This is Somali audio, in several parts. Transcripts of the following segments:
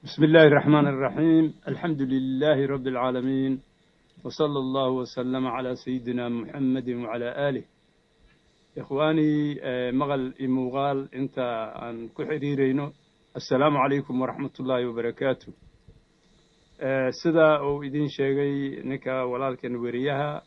بسم الله الرحمن الرحيم الحمد لله رب العالمين وصلى الله وسلم على سيدنا محمد وعلى آله إخواني مغل إموغال أنت أن كحريرينو السلام عليكم ورحمة الله وبركاته sida uu idin sheegay ninka walaalkan weriyaha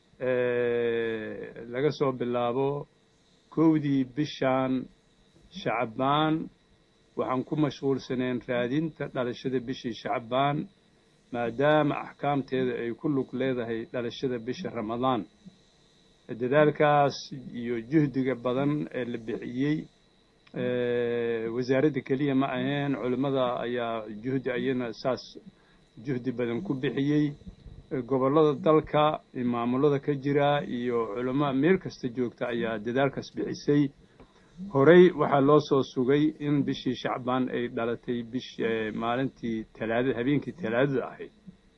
laga soo bilaabo kowdii bishan shacbaan waxaan ku mashquulsaneen raadinta dhalashada bishii shacbaan maadaama axkaamteeda ay ku lug leedahay dhalashada bisha ramadaan dadaalkaas iyo juhdiga badan ee la bixiyey wasaaradda keliya ma aheen culimmada ayaa juhdi ayana saas juhdi badan ku bixiyey gobollada dalka maamulada ka jira iyo culamo meel kasta joogta ayaa dadaalkaas bixisay horey waxaa loo soo sugay in bishii shacbaan ay dhalatay bish maalintii talaadada habeenkii talaadada ahayd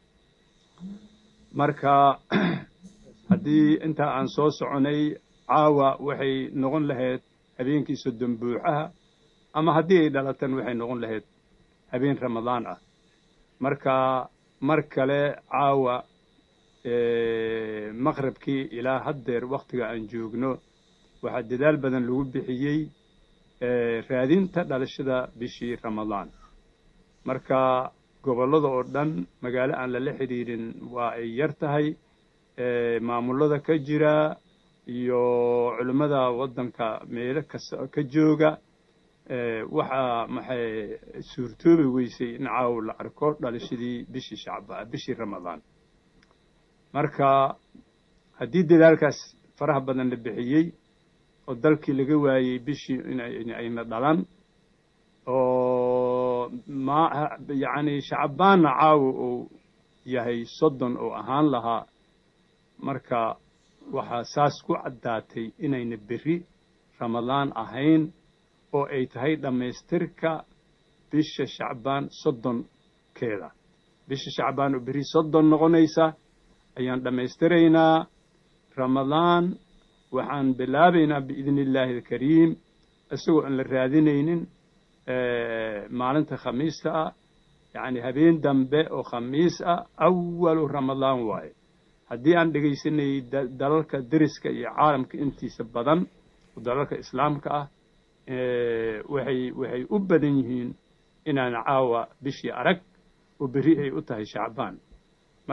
marka haddii intaa aan soo soconay caawa waxay noqon lahayd habeenkii soddon buuxaha ama haddii ay dhalatan waxay noqon lahayd habeen ramadaan ah marka mar kale caawa maqrabkii ilaa haddeer wakhtiga aan joogno waxaa dadaal badan lagu bixiyey raadinta dhalashada bishii ramadaan marka gobollada oo dhan magaalo aan lala xidhiirin waa ay yar tahay maamulada ka jira iyo culimmada waddanka meelo kasta ka jooga waxaa maxay suurtoobi weysay in caaw la arko dhalashadii bishii shacba bishii ramadaan marka haddii dadaalkaas faraha badan la bixiyey oo dalkii laga waayey bishii inayna dhalan oo ma yacni shacbaanna caawa uu yahay soddon oo ahaan lahaa marka waxaa saas ku caddaatay inayna berri ramadaan ahayn oo ay tahay dhammaystirka bisha shacbaan soddonkeeda bisha shacbaan oo berri soddon noqonaysa ayaan dhammaystiraynaa ramadaan waxaan bilaabaynaa biidni illaahi alkariim isagoo aan la raadinaynin maalinta khamiista ah yacni habeen dambe oo khamiis ah awalu ramadaan waaye haddii aan dhegaysanayay dalalka deriska iyo caalamka intiisa badan oo dalalka islaamka ah waxay waxay u badan yihiin inaan caawa bishii arag oo berri ay u tahay shacbaan